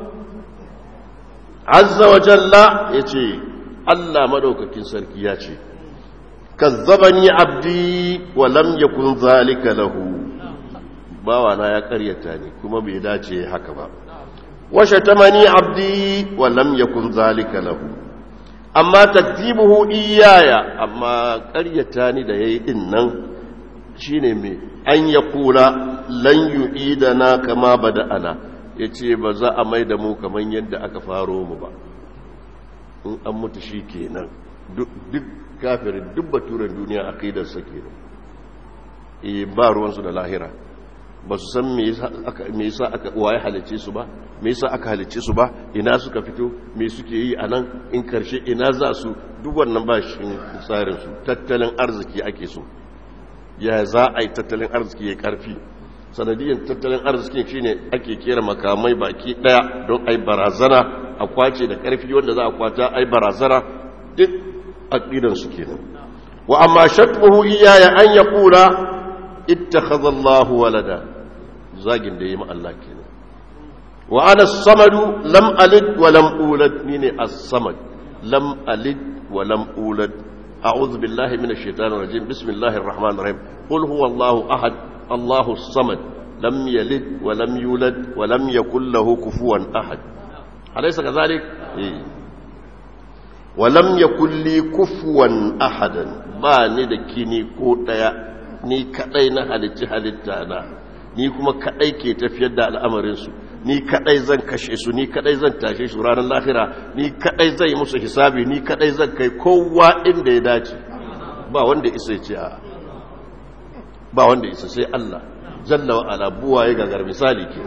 عز وجل يجي الله مدوك كنسر يجي كذبني عبدي ولم يكن ذلك له باوانا يا قريتاني كما بيداتي حكما وشتمني عبدي ولم يكن ذلك له amma takdibuhu iyaya amma ƙaryata ni da yayi din nan shine me an ya kula lan yu'idana kama bada'ana yace ba za a mai da mu kaman yadda aka faro mu ba in an mutu shi kenan duk kafirin duk baturen duniya aqidar sa kenan eh ba ruwan su da lahira ba su san me yasa aka waye halice su ba me yasa aka halice su ba ina suka fito me suke yi a nan in karshe ina za su duk wannan ba shi tsarin su tattalin arziki ake so ya za a yi tattalin arziki ya karfi sanadiyyar tattalin arziki shine ake kera makamai baki daya don ai barazana a kwace da karfi wanda za a kwata ai barazana duk aqidan su kenan wa amma shatmuhu iyaya an yaqula ittakhadha Allahu walada zagin da yi ma Allah kenan wa ana samadu lam alid wa lam ulad ni ne as-samad lam alid wa lam ulad a'udhu billahi minash shaitanir rajim bismillahir rahmanir rahim qul huwallahu ahad Allahu as-samad lam yalid wa lam yulad wa lam yakul lahu kufuwan ahad alaysa kadhalik eh wa lam yakul li kufuwan ahadan ba ni da kini ko daya ni kadai na halitta halitta na ni kuma kadai ke tafiyar da al'amarinsu ni kadai zan kashe su ni kadai zan tashe su ranar lahira ni kadai zan yi musu hisabi ni kadai zan kai kowa inda ya dace ba wanda isa ce a ba wanda isa sai Allah jalla wa ala buwa ya gagar misali ke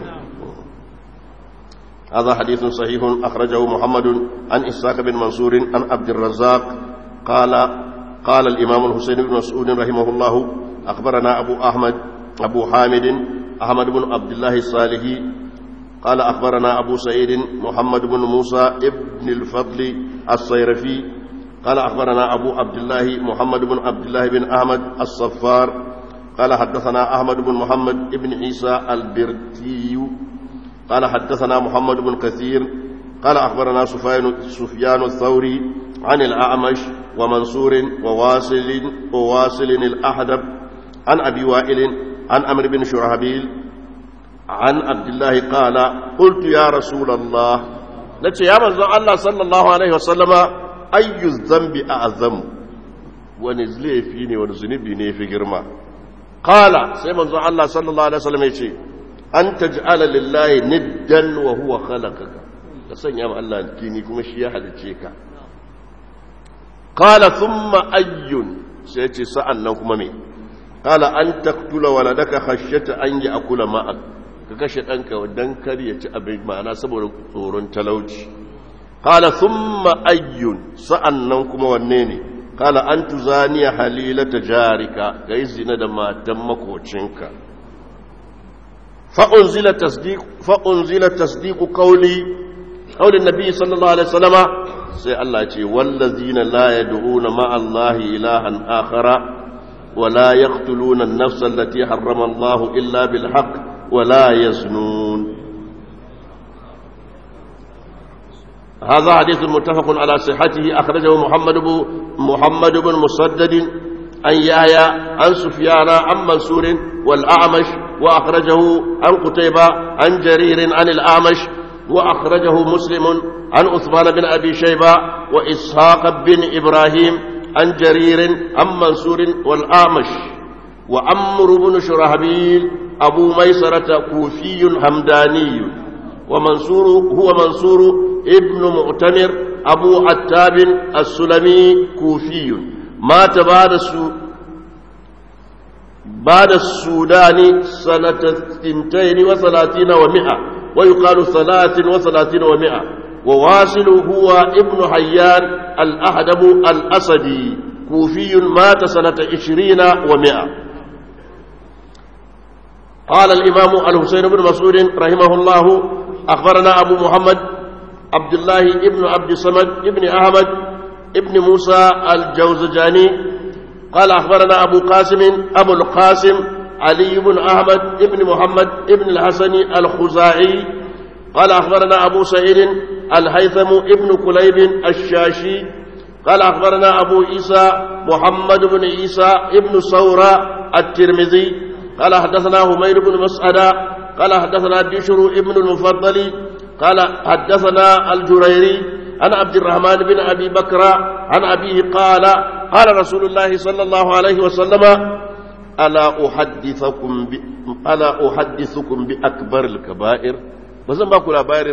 هذا حديث صحيح أخرجه محمد عن إسحاق بن منصور عن عبد الرزاق قال قال الإمام الحسين بن مسعود رحمه الله أخبرنا أبو أحمد أبو حامد أحمد بن عبد الله الصالحي قال أخبرنا أبو سعيد محمد بن موسى ابن الفضل الصيرفي قال أخبرنا أبو عبد الله محمد بن عبد الله بن أحمد الصفار قال حدثنا أحمد بن محمد بن عيسى البرتي قال حدثنا محمد بن كثير قال أخبرنا سفيان, سفيان الثوري عن الأعمش ومنصور وواصل وواصل الأحدب عن أبي وائل عن أمر بن شرهبيل عن عبد الله قال قلت يا رسول الله نتي يا من الله صلى الله عليه وسلم أي الذنب أعظم ونزلي فيني ونزنبني في جرما قال سيما الله صلى الله عليه وسلم يتي أن تجعل لله ندا وهو خلقك تسنى يا الله كيني كما شيا حدثيك قال ثم أي سيتي سألنا كما مين qala an taqtula waladaka khashyata an ya'kula ma'ak ka kashe danka dan kar ya ci abin ma'ana saboda tsoron talauci qala thumma ayyun sa'annan kuma wanne ne qala an tuzaniya halilata jarika kai zina da matan makocinka fa unzila tasdiq fa unzila tasdiq qawli qawli nabi sallallahu alaihi wasallama sai Allah ce wallazina la yad'una ma'a Allahi ilahan akhara wa la yaqtuluna an-nafsa allati harrama Allahu illa bil haqq wa la yaznun هذا حديث متفق على صحته أخرجه محمد بن محمد بن مسدد عن يحيى عن سفيان عن منصور والأعمش وأخرجه عن قتيبة عن جرير عن الأعمش وأخرجه مسلم عن عثمان بن أبي شيبة وإسحاق بن إبراهيم عن جرير عن منصور والآمش وعمر بن شرهبيل أبو ميسرة كوفي همداني ومنصور هو منصور ابن مؤتمر أبو عتاب السلمي كوفي مات بعد السو بعد السودان سنة اثنتين وثلاثين ومئة ويقال ثلاث وثلاثين ومئة وواصل هو ابن حيان الأحدب الأسدي كوفي مات سنة عشرين ومئة قال الإمام الحسين بن مسعود رحمه الله أخبرنا أبو محمد عبد الله ابن عبد الصمد ابن أحمد ابن موسى الجوزجاني قال أخبرنا أبو قاسم أبو القاسم علي بن أحمد ابن محمد ابن الحسن الخزاعي قال أخبرنا أبو سعيد الهيثم ابن كليب الشاشي قال أخبرنا أبو عيسى محمد بن عيسى ابن ثورة الترمذي قال حدثنا همير بن مسعدة قال حدثنا بشر ابن المفضل قال حدثنا الجريري عن عبد الرحمن بن أبي بكر عن أبيه قال قال رسول الله صلى الله عليه وسلم ألا أحدثكم ب... ألا أحدثكم بأكبر الكبائر بزن باكو لابائر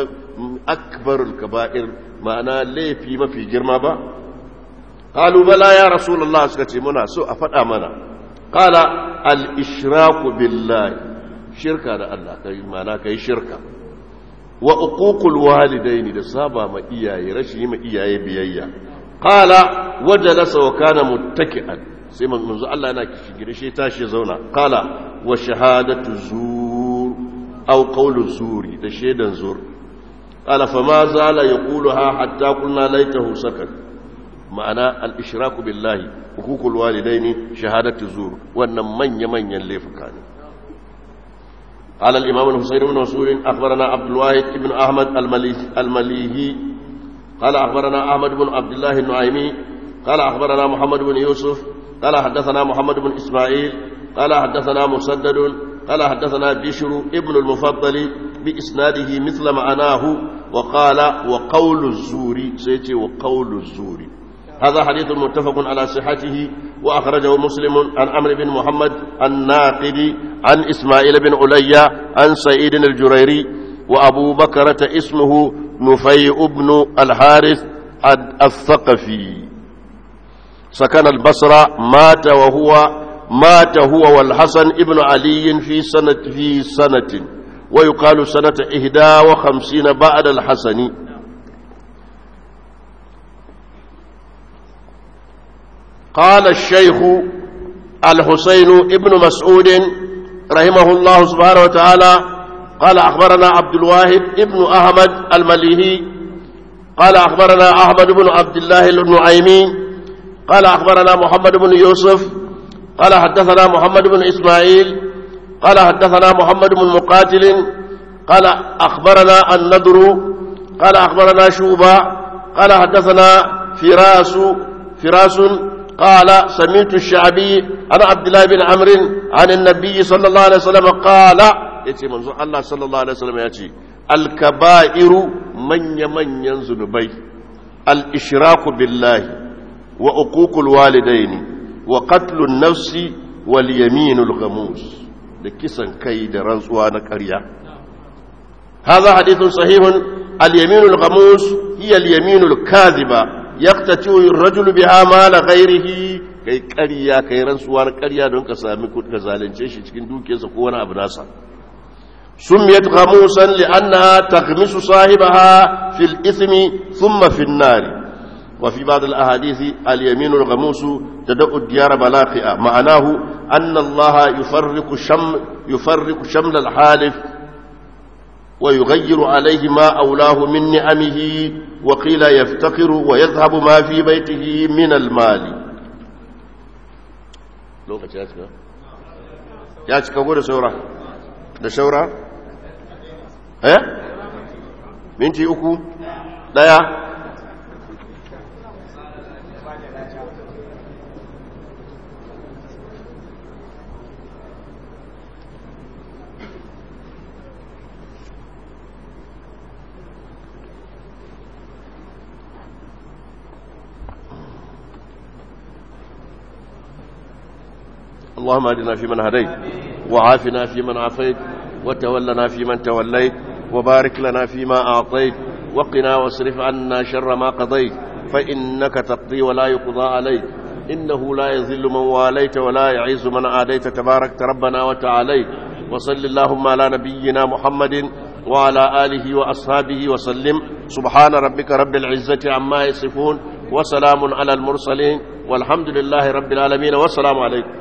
أكبر الكبائر معنى ليه في ما في جرما با قالوا بلى يا رسول الله سكتي منا سوء فتأ منا قال الإشراك بالله شركة الله كي معنى كي شركة وأقوق الوالدين da saba ma iyaye rashi ma iyaye biyayya qala wajalasa wa kana muttaki'an sai manzo Allah yana shigire shi tashi zauna qala wa shahadatu zur aw qawlu zuri da shedan zur qala fa ma zala yaquluha hatta qulna laitahu sakat ma'ana al-ishraku billahi hukukul walidaini shahadatu zur wannan manya manyan laifuka ne قال الإمام الحسين بن مسعود أخبرنا عبد الواحد بن أحمد المليهي قال أخبرنا أحمد بن عبد الله النعيمي قال أخبرنا محمد بن يوسف قال حدثنا محمد بن إسماعيل قال حدثنا مسدد قال حدثنا بشر ابن المفضل بإسناده مثل معناه وقال وقول الزور سيتي وقول الزور هذا حديث متفق على صحته وأخرجه مسلم عن عمرو بن محمد الناقد عن إسماعيل بن عليا عن سعيد الجريري وأبو بكرة اسمه نفيع بن الحارث الثقفي سكن البصرة مات وهو مات هو والحسن ابن علي في سنة في سنة ويقال سنة إهدى وخمسين بعد الحسن قال الشيخ الحسين ابن مسعود رحمه الله سبحانه وتعالى قال أخبرنا عبد الواحد ابن أحمد المليهي قال أخبرنا أحمد بن عبد الله النعيمي قال أخبرنا محمد بن يوسف قال حدثنا محمد بن إسماعيل قال حدثنا محمد بن مقاتل قال أخبرنا النضر قال أخبرنا شوبة قال حدثنا فراس فراس قال سمعت الشعبي عن عبد الله بن عمرو عن النبي صلى الله عليه وسلم قال يتي منظور الله صلى الله عليه وسلم يتي الكبائر من يمن ينزل بي الإشراك بالله وعقوق الوالدين وقتل النفس واليمين الغموس لكسن كيد رنسوان كريا هذا حديث صحيح اليمين الغموس هي اليمين الكاذبة يقتتل الرجل بها مال غيره kai ƙarya kai rantsuwar ƙarya don ka sami ka zalunce shi cikin dukiyarsa ko wani abu nasa سميت غموسا لأنها تغمس صاحبها في الإثم ثم في النار وفي بعض الأحاديث اليمين الغموس تدق الديار بلاقئة معناه أن الله يفرق شم يفرق شمل الحالف ويغير عليه ما أولاه من نعمه وقيل يفتقر ويذهب ما في بيته من المال لو يا تشكا da saura da saura eh minti uku daya اللهم اهدنا فيمن هديت وعافنا فيمن عافيت وتولنا فيمن توليت وبارك لنا فيما أعطيت وقنا واصرف عنا شر ما قضيت فإنك تقضي ولا يقضى عليك إنه لا يذل من واليت ولا يعز من عاديت تبارك ربنا وتعاليت وصل اللهم على نبينا محمد وعلى آله وأصحابه وسلم سبحان ربك رب العزة عما يصفون وسلام على المرسلين والحمد لله رب العالمين والسلام عليكم